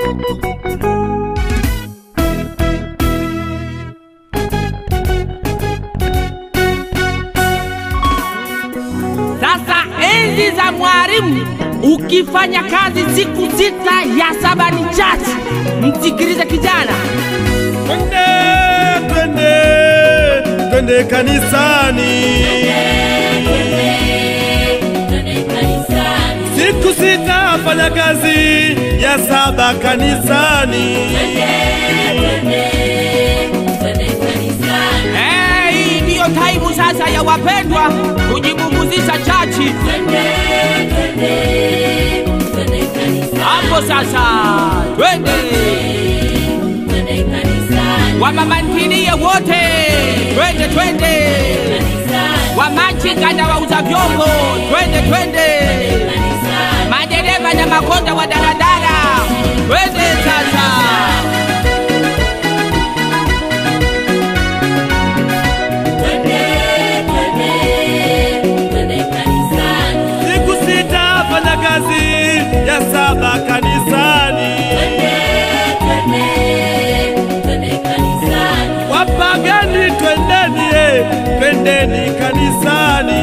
Sasa enzi za mwalimu, ukifanya kazi siku sita ya saba ni chache. Msikilize kijana, Twende, twende, twende kanisani. Siku sita fanya kazi ya saba kanisani. Eh, hii ndiyo taimu sasa ya wapendwa kujibubuzisha chachi hapo. Sasa twende wamamantilie wote, twende twende, wamachinga na wauza vyombo, twende twende, madereva na makonda wa daladala, twende sasa. Siku sita fanya kazi ya saba kanisani. Wapagani twendeni, eh, twendeni kanisani.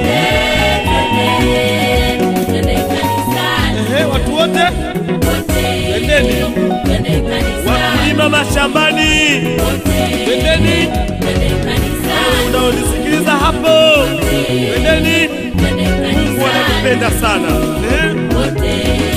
Ehe, watu wote twendeni, wakulima mashambani twendeni, unaonisikiliza hapo twendeni. Mungu anatupenda sana eh?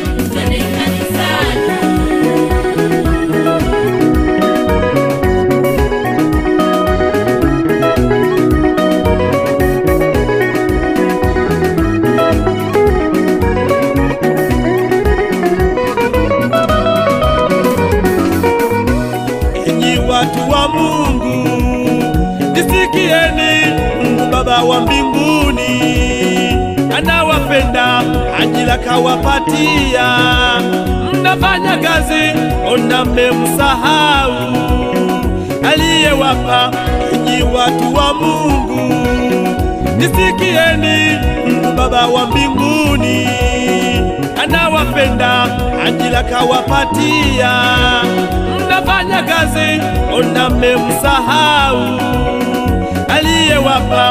Enyi watu wa Mungu, nisikieni. Mungu Baba wa mbinguni anawapenda, ajira kawapatia. Mnafanya kazi, ona mmemsahau aliyewapa. Enyi watu wa Mungu, nisikieni. Mungu Baba wa mbinguni anawapenda, ajira kawapatia. Mnafanya kazi, ona mmemsahau aliyewapa.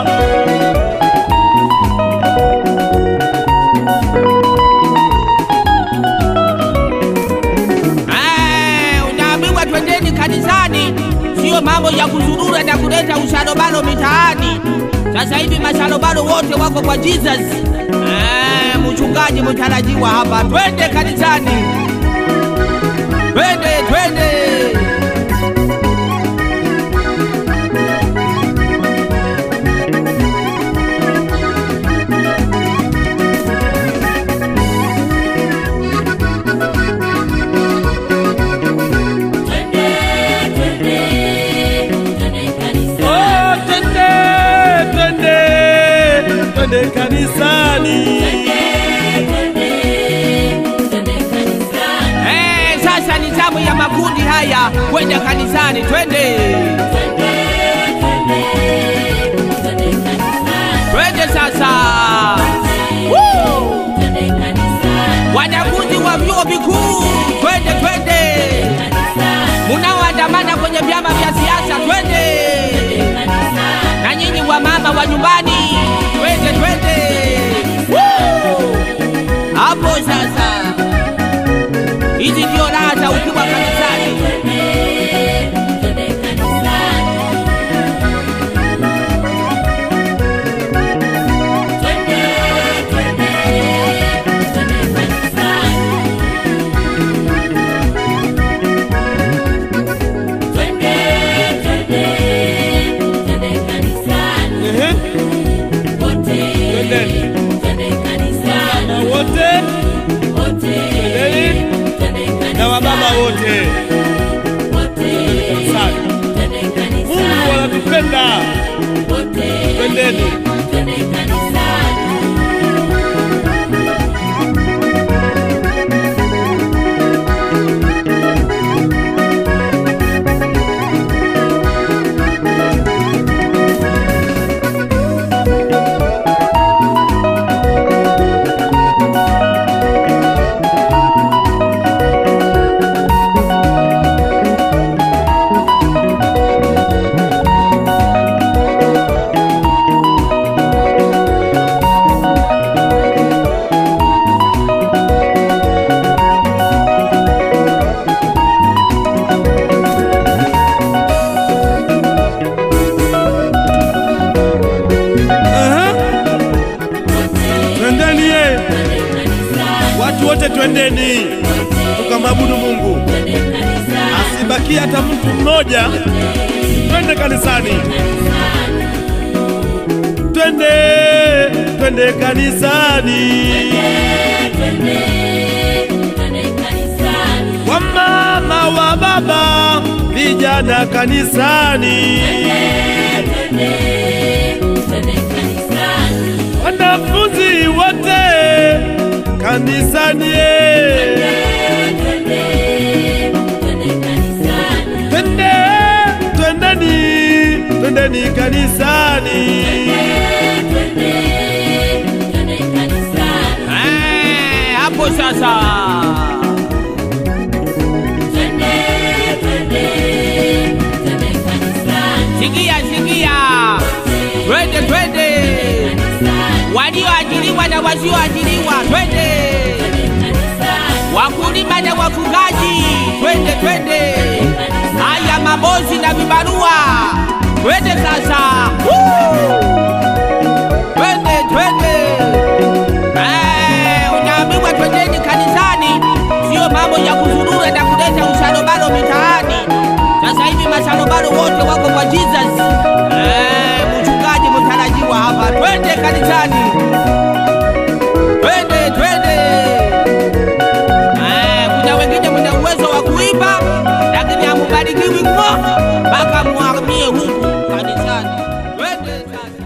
Eh, unaambiwa twendeni kanisani, sio mambo ya kuzurura na kuleta usharobaro mitaani. Sasa hivi masharobaro wote wako kwa Jesus. Eh, mchungaji mtarajiwa hapa, twende kanisani, twende twende. Oh, twende, twende, twende kanisani. Eh, sasa ni zamu ya makundi haya kwenda kanisani, twende twende sasa. Woo! Wanafunzi wa vyuo vikuu, twende twende, munaoandamana kwenye vyama vya siasa, twende na nyinyi wa mama wa nyumbani, twende twende. Woo! Hapo sasa, hizi ndio raha za ukiwa kanisani. Ehe, twendeni na wote, twendeni na wababa wote kanisani. Mungu anatupenda, twendeni. sikia hata mtu mmoja. Twende kanisani, twende twende kanisani, wamama wa baba, vijana kanisani, wanafunzi wote kanisani, twende twendeni twendeni kanisani. Eh, hapo sasa sikia sikia twende twende walioajiriwa na wasioajiriwa twende wakulima na wafugaji twende twende haya mabosi na vibarua twende sasa Woo! twende twende Eh, unaambiwa twendeni kanisani, sio mambo ya kuzurura na kuleta usalobalo mitaani. Sasa hivi masalobalo wote wako kwa Jesus. Eh, mchungaji mtarajiwa hapa, twende kanisani, twende twende. Eh, kuna wengine mna uwezo wa kuiba lakini hamubarikiwi ngo mpaka muhamie huku kanisani. Twende sasa.